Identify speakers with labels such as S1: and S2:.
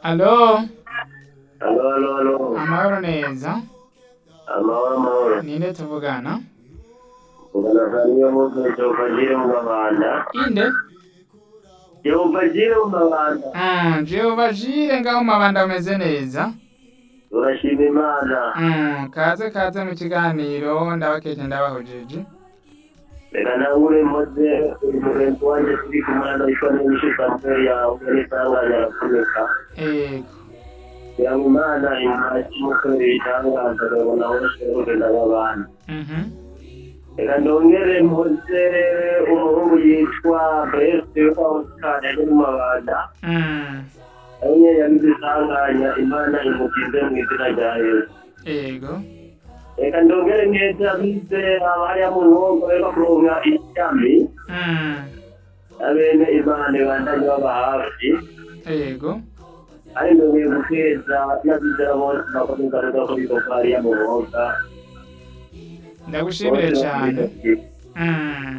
S1: Alo,
S2: Alo, alo, alo.
S1: amahoro neza.
S2: Amahoro, amahoro.
S1: Ninde tuvugana?
S2: Ugana Saniyo Mose Jehova Jire mu mabanda.
S1: Inde?
S2: Jehova Jire mu mabanda.
S1: Mm, Jehova Jire ngaho mabanda umeze neza.
S2: Turashima Imana.
S1: Mm, kaze kaze mu kiganiro ndabakeje ndabahujije.
S2: Reka nangure mpoze umugenzi wanje turi kumwe ndabishwa n'ibishika mbere yawe n'isanganya arakomeka.
S1: Ego.
S2: Kugira ngo Imana imfashe mukorera ibitangaza rero nawe ushobore n'abana.
S1: Mhm.
S2: Reka ndongere mpoze umuhungu yitwa Breste Oscar yari mu mabanda.
S1: Mm.
S2: Abanye yagize isanganya Imana imukize mu izina rya Yesu.
S1: Ego.
S2: reka ndongere neza bize abariya mu ntongo rero kuronka ishami
S1: Mm.
S2: abene imana bandanye baba hafi
S1: Ego.
S2: ari ndongeye gukeza n'abizera bose bakomeza kuza kuri koko hariya mu ntonga
S1: Ndagushimire cyane. Mm.